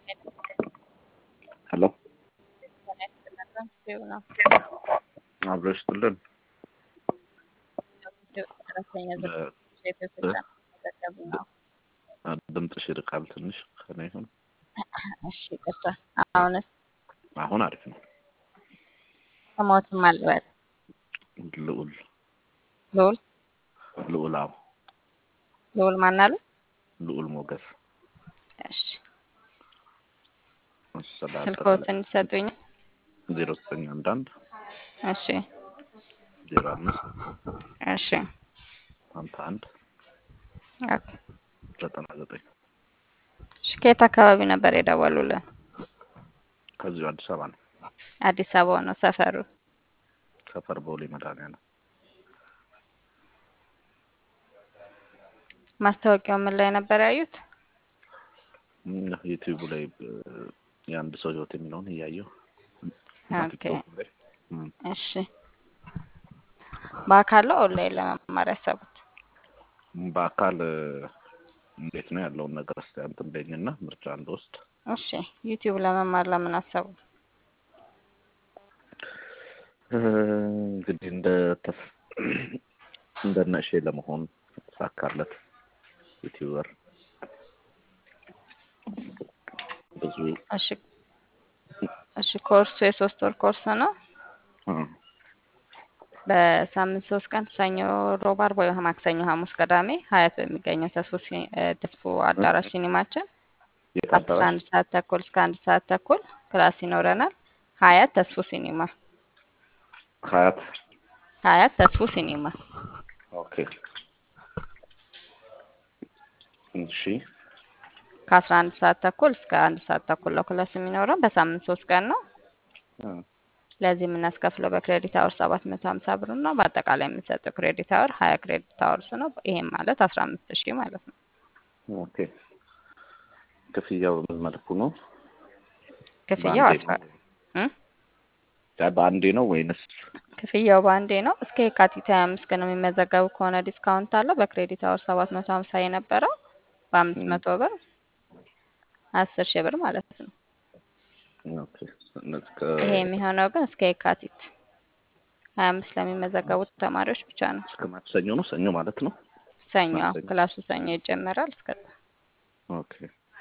ሄሎ አብሮ ይስጥልን። ድምፅሽ ይርቃል ትንሽ ከእኔ ይሁን። እሺ ይቅርታ። አሁንስ አሁን አሪፍ ነው። ስሞትም አልበል ልዑል ልዑል ልዑል አዎ ልዑል ማን አሉ? ልዑል ሞገስ እሺ መሰላል ስልክዎትን ይሰጡኝ። ዜሮ ዘጠኝ አንድ አንድ እሺ ዜሮ አምስት እሺ ሀምሳ አንድ ኦኬ። ዘጠና ዘጠኝ እሺ ከየት አካባቢ ነበር የደወሉልን? ከዚሁ አዲስ አበባ ነው። አዲስ አበባ ነው ሰፈሩ? ሰፈር ቦሌ መድኃኒዓለም ማስታወቂያው ምን ላይ ነበር ያዩት? እም፣ ዩቲዩብ ላይ እ፣ የአንድ ሰው ህይወት የሚለውን እያየሁ ኦኬ ቲክቶክ ላይ እም፣ እሺ በአካል ነው ኦንላይን ለመማር ያሰቡት? በአካል እ፣ እንዴት ነው ያለውን ነገር እስኪ እንትን በይኝና ምርጫ እንድወስድ እሺ ዩቲዩብ ለመማር ለምን አሰቡ? እ፣ እንግዲህ እንደ ተስ እንደ ነሼ ለመሆን ሳካለት ዩቲዩበር ብዙ እሺ እሺ ኮርሱ የሶስት ወር ኮርስ ነው። እ፣ በሳምንት ሶስት ቀን ሰኞ፣ ሮብ፣ አርብ ወይ ማክሰኞ፣ ሐሙስ፣ ቅዳሜ ሀያት በሚገኘው ተስፎ ሲ- እ፣ ተስፎ አዳራሽ ሲኒማችን የት ከአስራ አዳራሽ? አንድ ሰዓት ተኩል እስከ አንድ ሰዓት ተኩል ክላስ ይኖረናል። ሀያት ተስፎ ሲኒማ ሀያት ሀያት ተስፎ ሲኒማ ኦኬ እሺ ከአስራ አንድ ሰዓት ተኩል እስከ አንድ ሰዓት ተኩል ነው ክላስ የሚኖረው። በሳምንት ሶስት ቀን ነው። እ፣ ለዚህ የምናስከፍለው በክሬዲት አወር ሰባት መቶ ሀምሳ ብር ነው። በአጠቃላይ የምንሰጠው ክሬዲት አወር ሀያ ክሬዲት አወርስ ነው። ይሄም ማለት አስራ አምስት ሺህ ማለት ነው። ኦኬ ክፍያው በምን መልኩ ነው? ክፍያው በአንዴ አስራ ነው? እ? ያ በአንዴ ነው ወይንስ? ክፍያው በአንዴ ነው። እስከ የካቲት ሀያ አምስት ቀን የሚመዘገቡ ከሆነ ዲስካውንት አለው። በክሬዲት አወር ሰባት መቶ ሀምሳ የነበረው በአምስት እ፣ መቶ ብር አስር ሺህ ብር ማለት ነው። ኦኬ እነዚህ ይሄ ከ- የሚሆነው ግን እስከ የካቲት ሀያ አምስት ለሚመዘገቡት ተማሪዎች ብቻ ነው። እስከ ማክሰኞ ነው። ሰኞ ማለት ነው። ሰኞ አዎ፣ ማክሰኞ ክላሱ ሰኞ ይጀመራል። እስከ ኦኬ።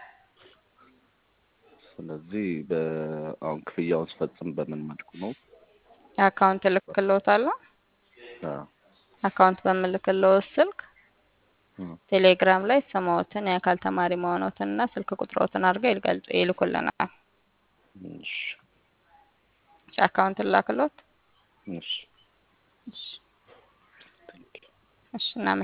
ስለዚህ በአሁን ክፍያውን ስፈጽም በምን መልኩ ነው? አካውንት እልክልዎታለሁ። አዎ፣ አካውንት በምልክልዎት ስልክ እ፣ ቴሌግራም ላይ ስምዎትን የአካል ተማሪ መሆኖትን እና ስልክ ቁጥሮትን አድርገው ይልገልጹ ይልኩልናል። እሺ፣ እሺ፣ አካውንት ላክሎት። እሺ፣ እሺ፣ እሺ፣ እናመሰግናለን።